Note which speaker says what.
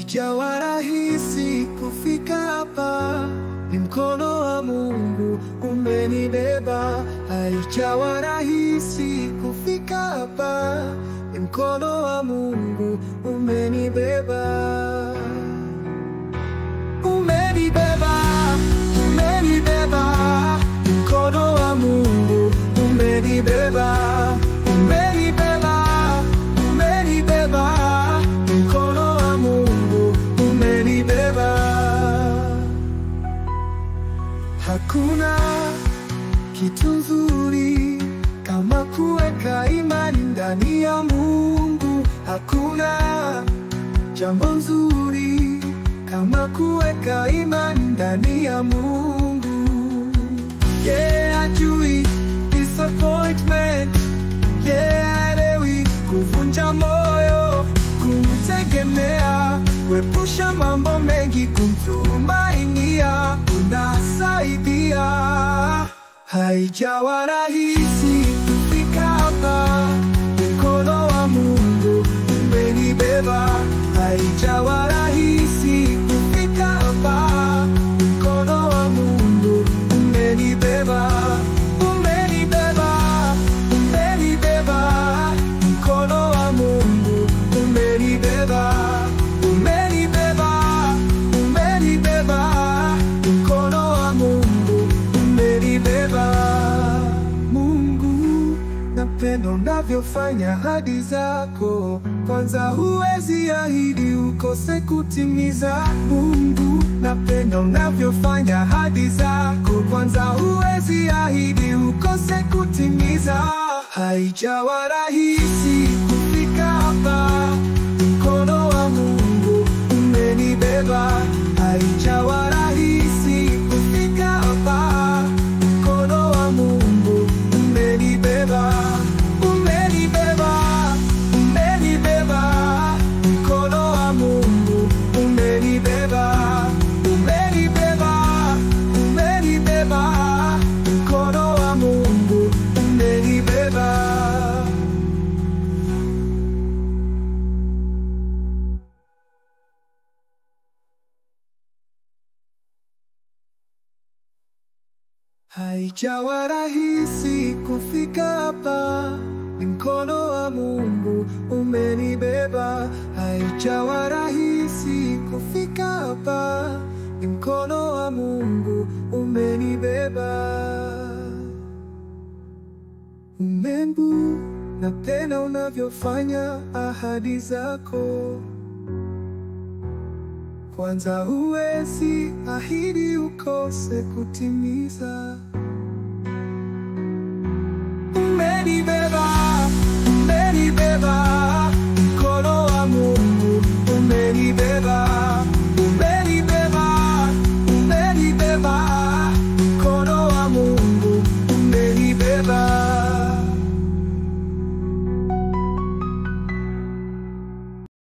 Speaker 1: Haijawa rahisi kufika hapa, ni mkono wa Mungu umenibeba. Haijawa rahisi kufika hapa, ni mkono wa Mungu umenibeba. Umenibeba, umenibeba, mkono wa Mungu umenibeba. Umenibeba, umenibeba, mkono wa Mungu umenibeba. Hakuna kitu nzuri kama kuweka imani ndani ya Mungu. Hakuna jambo nzuri kama kuweka imani ndani ya Mungu. Yeah, ajui disappointment. Yeah, aelewi kuvunja moyo, kumtegemea, kuepusha mambo mengi, kumtumainia, unasaidia. Haijawa rahisi kufika hapa, mkono wa Mungu umenibeba. Haijawa rahisi kufika hapa, mkono wa Mungu umenibeba. Umenibeba, umenibeba, mkono wa Mungu umenibeba. Umenibeba, umenibeba, mkono wa Mungu umenibeba. Mungu, napenda unavyofanya ahadi zako, kwanza huwezi ahidi ukose kutimiza. Mungu, napenda unavyofanya ahadi zako, kwanza huwezi ahidi ukose kutimiza. Haijawa rahisi kufika hapa, mkono wa Mungu umenibeba. Haijawa rahisi kufika hapa, mkono wa Mungu umenibeba. Umenibeba, umenibeba, mkono wa Mungu umenibeba. Umenibeba, umenibeba, mkono wa Mungu umenibeba. Haijawa rahisi kufika hapa, ni mkono wa Mungu umenibeba. Haijawa rahisi kufika hapa, ni mkono wa Mungu umenibeba. Mungu, napenda unavyofanya ahadi zako kwanza huwezi ahidi ukose kutimiza. Umenibeba